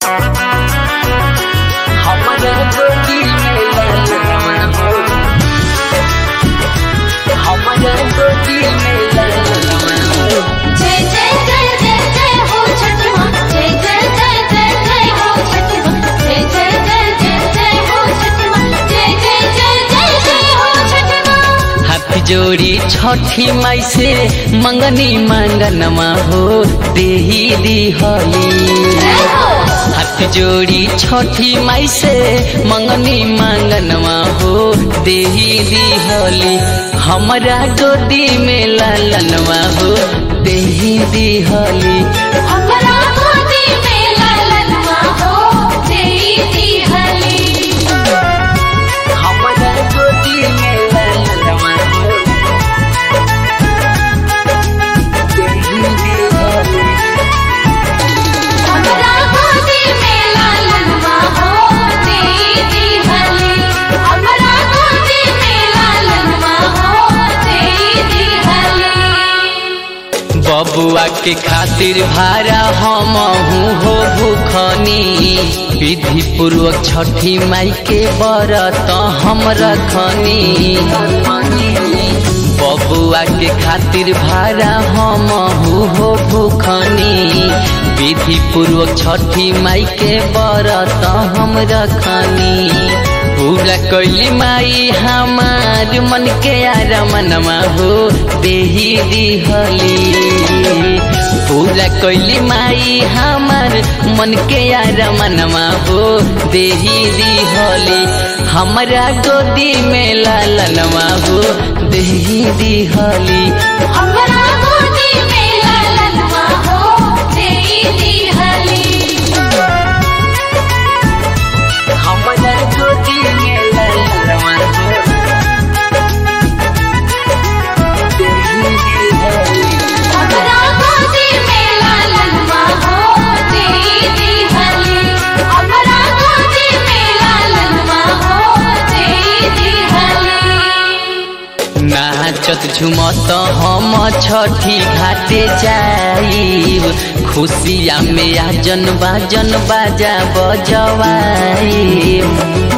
हमरा गोदी में ललनवा हो हमरा गोदी में ललनवा हो जय जय जय जय जय हो छठ माँ जय जय जय जय जय हो छठ माँ जय जय जय जय जय हो छठ माँ जय जय जय जय जय हो छठ माँ हाथ जोड़ी छठी माई से मंगनी मांगनमा हो देही दिहली हाथ जोड़ी छठी माई से मंगनी मांगनमा हो देही दिहली हमरा गोदी में लालनवा हो देही दिहली हमरा गोदी में ललनवा हो देई दिहली हमरा गोदी में लालनवा हो देही दिहली हमरा गोदी में ललनवा हो देई दिहली हमरा गोदी में ललनवा हो देई दिहली बबुआ के खातिर भारा हम हो भूखनी विधि पूर्वक छठी माई के बरत हम रखनी बबुआ के खातिर भारा हम हो भूखनी विधि पूर्वक छठी माई के बरत हम रखनी पूरा कैली माई हमार मन के आरमनमा हो देही दिहली पूरा कैली माई हमार मन के आरमनमा हो देही दिहली हमरा गोदी में लालनमा हो देही दिहली हमरा गोदी में ललनवा हो देई दिहली हमरा गोदी में लालनमा हो देही दिहली हमरा गोदी में ललनवा हो देई दिहली हमरा गोदी में ललनवा हो देई दिहली नाचत झुमत हम छठी घाटे जाइब खुशिया में आजन बाजन बाजा बजवाइब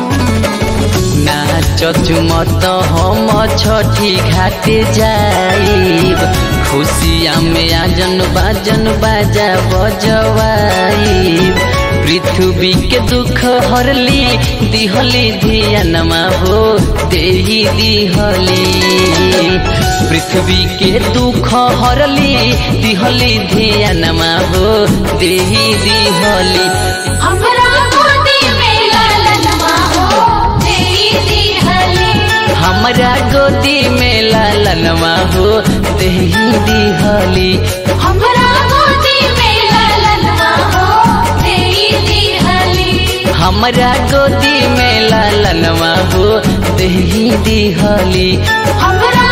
नाचत झुमत हम छठी घाटे जाइब खुशिया में आजन बाजन बाजा बजवाइब पृथ्वी के दुख हरली दिहली धियानमा हो देही दिहली पृथ्वी के दुख हरली दिहली धियानमा हो देही दिहली हमरा गोदी में ललनवा हो देई दिहली हमरा गोदी में लालनमा हो देही दिहली हमरा गोदी में ललनवा हो देई दिहली हमरा गोदी में लालनमा हो देही दिहली हमरा